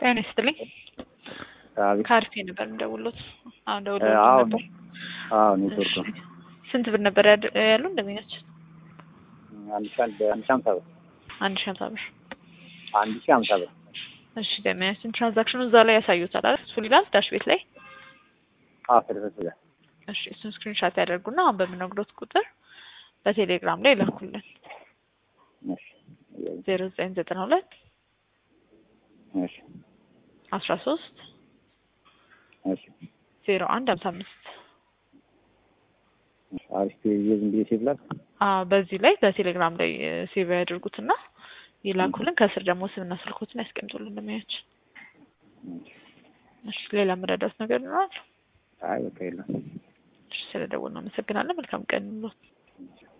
ጤና ይስጥልኝ። አቤት። ከአርፌ ነበር የምደውልዎት። አሁን እ ደውለው አዎ ነበር። አዎ ኔትወርክ ነው። እሺ። ስንት ብር ነበር ያድ- ያሉ እንደሚናቸው? አንድ ሺህ አንድ አንድ ሺህ ሀምሳ ብር አንድ ሺህ ሀምሳ ብር። አንድ ሺህ ሀምሳ ብር እሺ ደሚያችን ትራንዛክሽኑ እዛ ላይ ያሳዩታል አይደል? እሱ ይላል ዳሽ ቤት ላይ። አዎ ፍርፍር ብለህ እሺ እሱን ስክሪንሻት ያደርጉና አሁን በምነግሮት ቁጥር በቴሌግራም ላይ ላኩልን። እሺ ዜሮ ዘጠኝ ዘጠና ሁለት እሺ አስራ ሶስት እሺ ዜሮ አንድ ሀምሳ አምስት እሺ አሪፍ ዝም ብዬ ሴቭ ላድርግ። አዎ በዚህ ላይ በቴሌግራም ላይ ሴቭ ያድርጉትና ይላኩልን። ከስር ደግሞ ስምና ስልኮትን ያስቀምጡልን እንደሚያችን። እሺ ሌላ የምረዳት ነገር ይኖራል? አይ በቃ የለም። እሺ ስለደወልን አመሰግናለን። መልካም ቀን ይሁንልዎት።